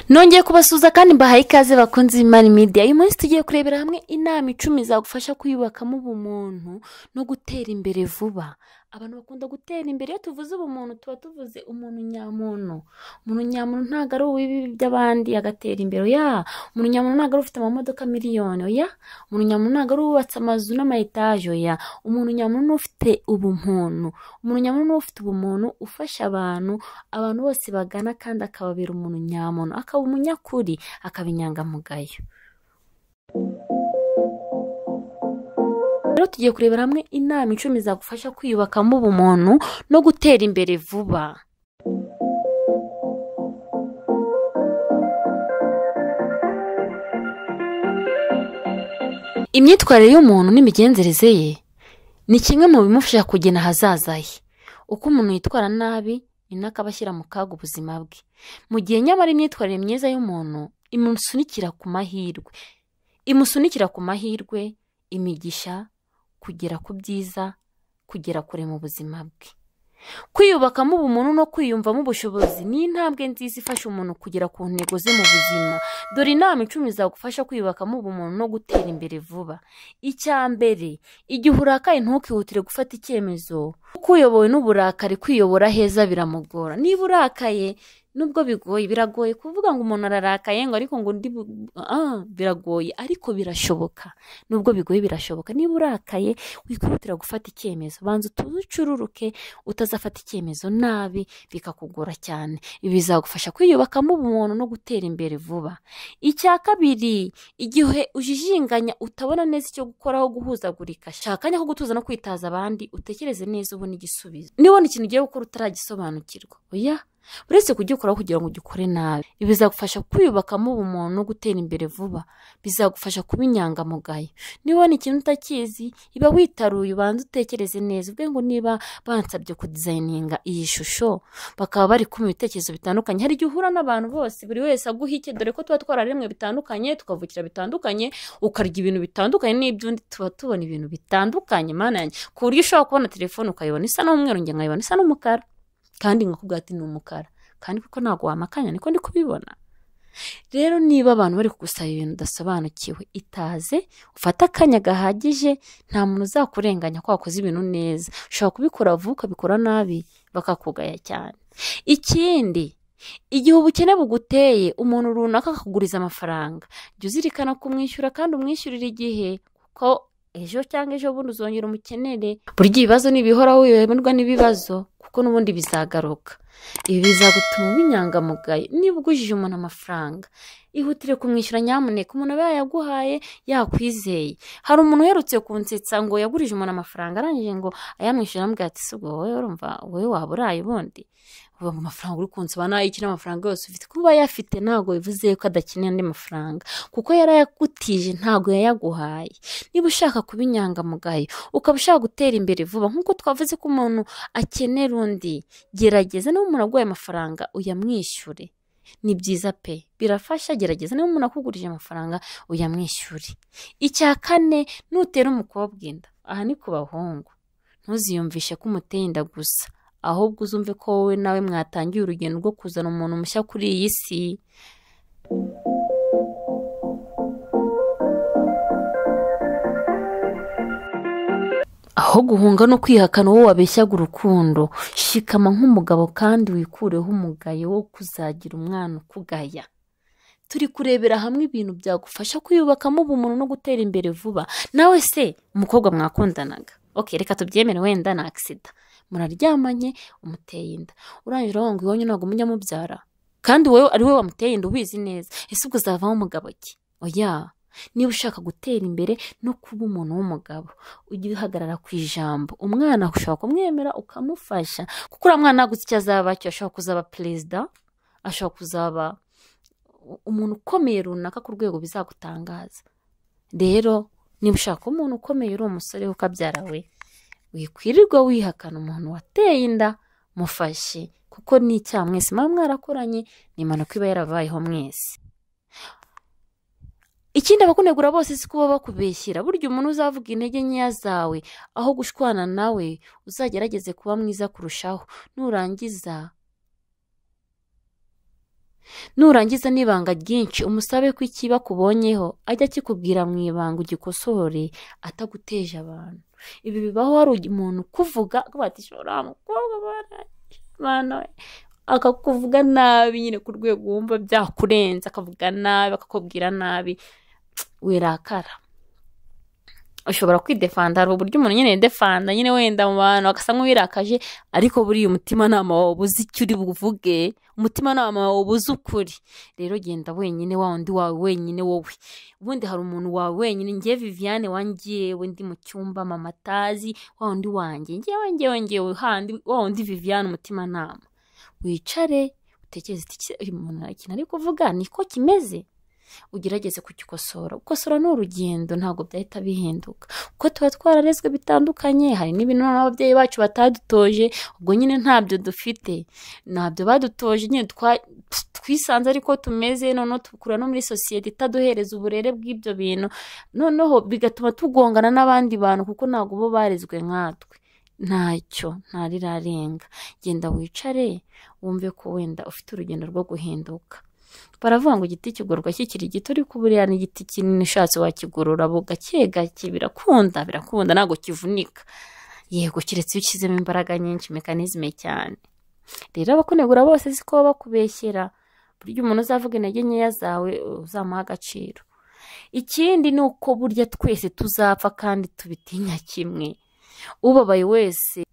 nongeye kubasuhuza kandi mbahaye ikaze bakunze imari midiya uyu munsi tugiye kurebera hamwe inama icumi zagufasha kwiyubakamo ubumuntu no gutera imbere vuba abantu bakunda gutera imbere iyo tuvuze ubumuntu tuba tuvuze umuntu nyamuntu umuntu nyamuntu ntabwo ari uw'ibibi by'abandi agatera imbere ya umuntu nyamuntu ntabwo ari ufite amamodoka miliyoni oya umuntu nyamuntu ntabwo ari uwubatse amazu n'amayetaje oya umuntu nyamuntu ni ufite ubumuntu umuntu nyamuntu ni ufite ubumuntu ufasha abantu abantu bose bagana kandi akababera umuntu nyamuntu akaba umunyakuri akaba inyangamugayo rero tugiye kurebera hamwe inama icumi zagufasha kwiyubakamo ubumuntu no gutera imbere vuba imyitwarire y'umuntu n'imigenzereze ye ni kimwe mu bimufasha kugena ahazaza he uko umuntu yitwara nabi ni nako aba ashyira mu kaga ubuzima bwe mu gihe nyamara imyitwarire myiza y'umuntu imusunikira ku mahirwe imusunikira ku mahirwe imigisha kugera ku byiza kugera kure mu buzima bwe kwiyubakamo ubumuntu no kwiyumvamo ubushobozi ni intambwe nziza ifasha umuntu kugera ku ntego ze mu buzima dore inama icumi zagufasha kwiyubakamo ubumuntu no gutera imbere vuba icya mbere igihe urakaye ntukihutire gufata icyemezo kuko uyobowe n'uburakari kwiyobora heza biramugora niba urakaye nubwo bigoye biragoye kuvuga ngo umuntu ararakaye ngo ariko ngo undi bu- ah, biragoye ariko birashoboka nubwo bigoye birashoboka niba urakaye wikihutira gufata icyemezo banza utuze ucururuke utazafata icyemezo nabi bikakugora cyane ibi bizagufasha kwiyubakamo ubumuntu no gutera imbere vuba icya kabiri igihe ujijinganya utabona neza icyo gukoraho guhuzagurika shaka akanya ko gutuza no kwitaza abandi utekereze neza ubone igisubizo nibona ikintu ugiye gukora utaragisobanukirwa oya uretse kugikoraho kugira ngo ugikore nabi ibi bizagufasha kwiyubakamo ubumuntu no gutera imbere vuba bizagufasha kuba inyangamugayo nibona ikintu utakizi iba witaruye ubanza utekereze neza ubwe ngo niba bansabye kudizayininga iyi shusho bakaba bari kumva ibitekerezo bitandukanye hari igihe uhura n'abantu bose buri wese aguha icye dore ko tuba twararemwe bitandukanye tukavukira bitandukanye ukarya ibintu bitandukanye n'iby'undi tuba tubona ibintu bitandukanye mana yanjye ku buryo ushobora kubona telefone ukayibona isa n'umweru njye nkayibona isa n'umukara kandi nkakubwira ati ni umukara kandi kuko ntabwo wamakanya niko ndi kubibona rero niba abantu bari kugusaba ibintu udasobanukiwe itaze ufate akanya gahagije nta muntu uzakurenganya ko wakoze ibintu neza ushobora kubikora vuba ukabikora nabi bakakugaya cyane ikindi igihe ubukene buguteye umuntu runaka akakuguriza amafaranga jya uzirikana kumwishyura kandi umwishyurire igihe kuko ejo cyangwa ejo bundi uzongera umukenere burya ibibazo ntibihoraho wiyoberwa n'ibibazo kuko n'ubundi bizagaruka ibi bizagutuma uba inyangamugayo niba ugujije umuntu amafaranga ihutire kumwishyura nyamuneka umuntu aba yayaguhaye yakwizeye hari umuntu uherutse kunsetsa ngo yagurije umuntu amafaranga arangije ngo ayamwishyura amubwira ati si ubwo wowe urumva wowe waba uraye ubundi ubu amafaranga uri kunsaba nayo ikina amafaranga yose ufite kuba ayafite ntabwo bivuze ko adakeneye andi mafaranga kuko yarayagutije ntabwo yayaguhaye niba ushaka kuba inyangamugayo ukaba ushaka gutera imbere vuba nk'uko twavuze ko umuntu akenera undi gerageza niba umuntu aguhaye amafaranga uyamwishyure ni byiza pe birafasha gerageza niba umuntu akugurije amafaranga uyamwishyure icya kane nutera umukobwa inda aha ni ku bahungu ntuziyumvishe ko umuteye inda gusa ahubwo uzumve ko wowe nawe mwatangiye urugendo rwo kuzana umuntu mushya kuri iyi si aho guhunga no kwihakana uwo wabeshyaga urukundo shikama nk'umugabo kandi wikureho umugayo wo kuzagira umwana ukugaya turi kurebera hamwe ibintu byagufasha kwiyubakamo ubumuntu no gutera imbere vuba nawe se umukobwa mwakundanaga ok reka tubyemere wenda ni agisida muraryamanye umuteye inda urangije uravuga ngo iwanyu ntabwo mujya mubyara kandi wowe ari we wamuteye inda ubizi neza ese ubwo uzavamo umugabo ki oya niba ushaka gutera imbere no kuba umuntu w'umugabo ujye uhagarara ku ijambo umwana ushobora kumwemera ukamufasha kuko uriya mwana ntaguze icyo azaba cyo ashobora kuzaba perezida ashobora kuzaba umuntu ukomeye runaka ku rwego bizagutangaza rero niba ushaka kuba umuntu ukomeye uri umusore ukabyara we wikwirirwa wihakana umuntu wateye inda mufashe kuko ni icyaha mwese muba mwarakoranye ni impanuka iba yarabayeho mwese ikindi abakunegura bose si kuba bakubeshyira burya umuntu uzavuga intege nkeya zawe aho gushwana nawe uzagerageze kuba mwiza kurushaho nurangiza nurangiza n'ibanga ryinshi umusabe ko ikiba akubonyeho ajya akikubwira mu ibanga ugikosore ataguteje abantu ibi bibaho hari umuntu ukuvuga bati shora mukobwa bana akakuvuga nabi nyine ku rwego wumva byakurenze akavuga nabi akakubwira nabi wirakara ushobora kwidefanda hari uburyo umuntu nyine yidefanda nyine wenda mu bantu agasa nk'uwirakaje ariko buriya umutimanama wawe ubuze icyo uri buvuge umutimanama wawe ubuze ukuri rero genda wenyine wa wundi wawe wenyine wowe ubundi hari umuntu wawe wenyine ngewe viviane wangewe ndi mu cyumba mama atazi wa wundi wanjye ngewe ngewe ngewe handi wa wundi viviane umutimanama wicare utekereze uti "Ese uyu muntu ikintu ari kuvuga niko kimeze ugerageze kugikosora gukosora ni urugendo ntabwo byahita bihinduka kuko tuba twararezwe bitandukanye hari n'ibintu n'ababyeyi bacu batadutoje ubwo nyine ntabyo dufite ntabyo badutoje nyine twa- twisanze ariko tumeze noneho tukura no muri sosiyete itaduhereza uburere bw'ibyo bintu noneho bigatuma tugongana n'abandi bantu kuko ntabwo bo barezwe nkatwe ntacyo ntarirarenga genda wicare wumve ko wenda ufite urugendo rwo guhinduka baravuga ngo igiti kigororwa kikiri gito ariko buriya ni igiti kinini ushatse wakigorora bu gake gake birakunda birakunda ntabwo kivunika yego keretse iyo ushyizemo imbaraga nyinshi mekanizme cyane rero abakunegura bose siko baba bakubeshyera burya umuntu uzavuga intege nkeya zawe uzamuha agaciro ikindi ni uko burya twese tuzapfa kandi tubitinya kimwe ubabaye wese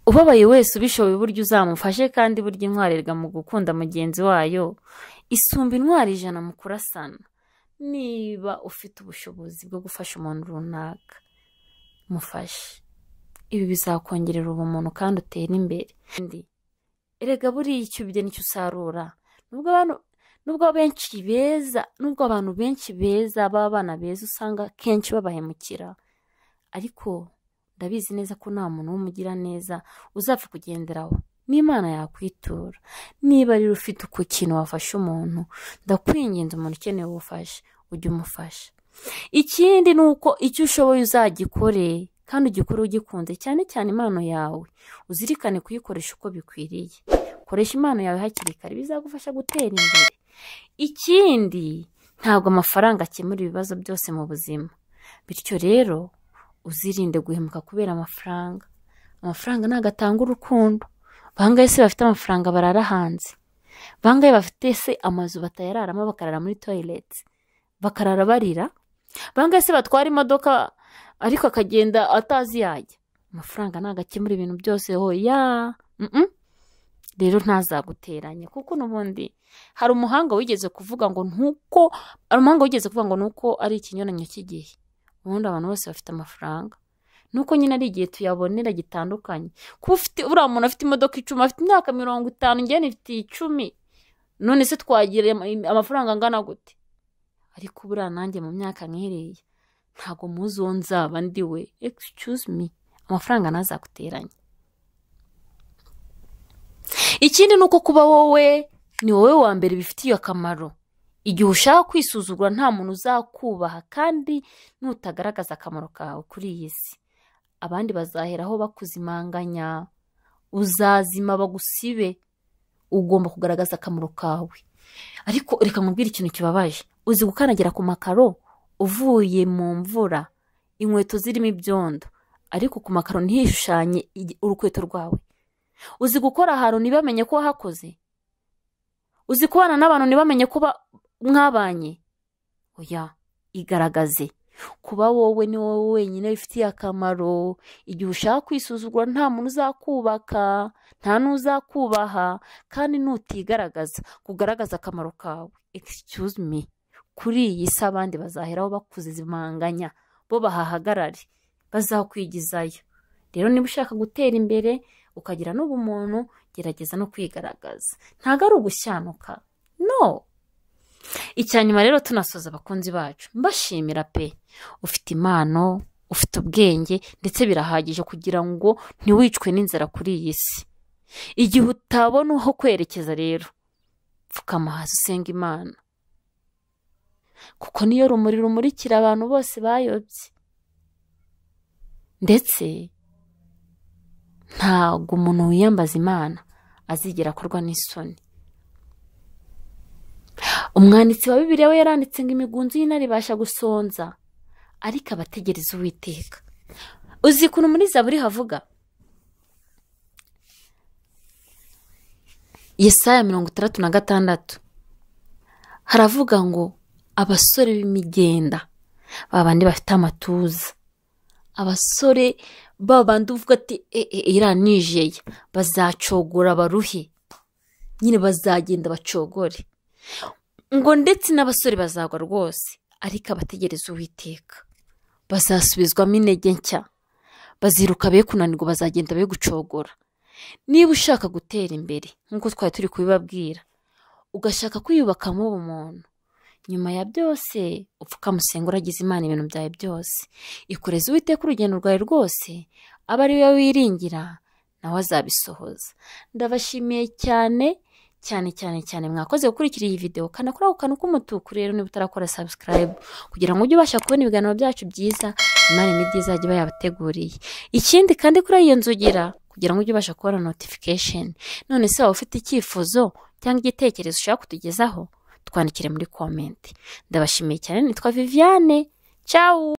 ubabaye wese ubishoboye uburyo uzamufashe kandi burya intwarirwa mu gukunda mugenzi wayo isumba intwari ijana mu kurasana niba ufite ubushobozi bwo gufasha umuntu runaka mufashe ibi bizakongerera ubumuntu kandi utera imbere Kandi, erega buriya icyo ubye nicyo usarura nubwo abantu nubwo benshi beza nubwo abantu benshi beza b'abana beza usanga kenshi babahemukira ariko ndabizi neza ko nta muntu w'umugira neza uzapfa kugenderaho n'imana yakwitura niba rero ufite uku kintu wafasha umuntu ndakwinginze umuntu ukeneye ubufasha ujye umufasha ikindi ni uko icyo ushoboye uzagikore kandi ugikore ugikunze cyane cyane impano yawe uzirikane kuyikoresha uko bikwiriye koresha impano yawe hakiri kare bizagufasha gutera imbere ikindi ntabwo amafaranga akemura ibibazo byose mu buzima bityo rero uzirinde guhemuka kubera amafaranga amafaranga ntabwo atanga urukundo bangahe se bafite amafaranga barara hanze bangahe bafite se amazu batayararamo bakarara muri toyileti bakarara barira bangahe se batwara imodoka ariko akagenda atazi yajya amafaranga ntabwo akemura ibintu byose hoya mm-mm. rero ntazaguteranya kuko n'ubundi hari umuhanga wigeze kuvuga ngo ntuko hari umuhanga wigeze kuvuga ngo nuko ari ikinyuranyo cy'igihe ubundi abantu bose bafite amafaranga nuko nyine ari igihe tuyabonera gitandukanye kuba ufite uriya muntu afite imodoka icumi afite imyaka mirongo itanu njyewe nifite icumi none se twagira ama- amafaranga angana gute ariko buriya nanjye mu myaka nk'iriya ntabwo muzi uwo nzaba ndi we excuse me amafaranga ntazaguteranye ikindi ni uko kuba wowe ni wowe wa mbere bifitiye akamaro igihe ushaka kwisuzugura nta muntu uzakubaha kandi nutagaragaza akamaro kawe kuri iyi si abandi bazaheraho bakuzimanganya uzazima bagusibe ugomba kugaragaza akamaro kawe ariko reka nkubwire ikintu kibabaje uzi gukandagira ku makaro uvuye mu mvura inkweto zirimo ibyondo ariko ku makaro ntihishushanye igi- urukweto rwawe uzi gukora ahantu ntibamenye ko wahakoze uzi kubana n'abantu ntibamenye ko ba- mwabanye oya igaragaze kuba wowe ni wowe wenyine bifitiye akamaro igihe ushaka kwisuzugura nta muntu uzakubaka nta n'uzakubaha kandi nutigaragaza kugaragaza akamaro kawe excuse me kuri iyi si abandi bazaheraho bakuzimanganya bo bahahagarare bazakwigizayo rero niba ushaka gutera imbere ukagira n'ubumuntu gerageza no kwigaragaza ntabwo ari ugushyanuka no icyanyuma rero tunasoza abakunzi bacu mbashimira pe ufite impano ufite ubwenge ndetse birahagije kugira ngo ntiwicwe n'inzara kuri iyi si igihe utabona aho kwerekeza rero pfukama hasi usenga imana kuko niyo rumuri rumurikira abantu bose bayobye ndetse ntabwo umuntu wiyambaza imana azigera akorwa n'isoni umwanditsi wa bibiriya we yaranditse ngo imigunzu y'intare ibasha gusonza ariko abategereza uwiteka uzi ukuntu muri zaburi havuga yesaya mirongo itandatu na gatandatu haravuga ngo abasore b'imigenda babandi bafite amatuza abasore babandi uvuga ati iranijeye bazacogora baruhe nyine bazagenda bacogore ngo ndetse n'abasore bazagwa rwose ariko abategereza uwiteka bazasubizwamo intege nshya baziruka be kunanirwa bazagenda be gucogora niba ushaka gutera imbere nk'uko twari turi kubibabwira ugashaka kwiyubakamo ubumuntu nyuma ya byose upfukamusenga uragize imana ibintu byawe byose ikoreze uwiteka urugendo rwawe rwose aba ari we wiringira nawe azabisohoza ndabashimiye cyane cyane cyane cyane mwakoze gukurikira iyi videwo kanda kuri ako kantu k'umutuku rero niba utarakora subscribe kugira ngo ujye ubasha kubona ibiganiro byacu byiza imana imiti izajya iba yabateguriye ikindi kandi kuri iyo nzugira kugira ngo ujye ubasha kubona notification none se waba ufite icyifuzo cyangwa igitekerezo ushaka kutugezaho twandikire muri komenti ndabashimiye cyane nitwa viviane cyawu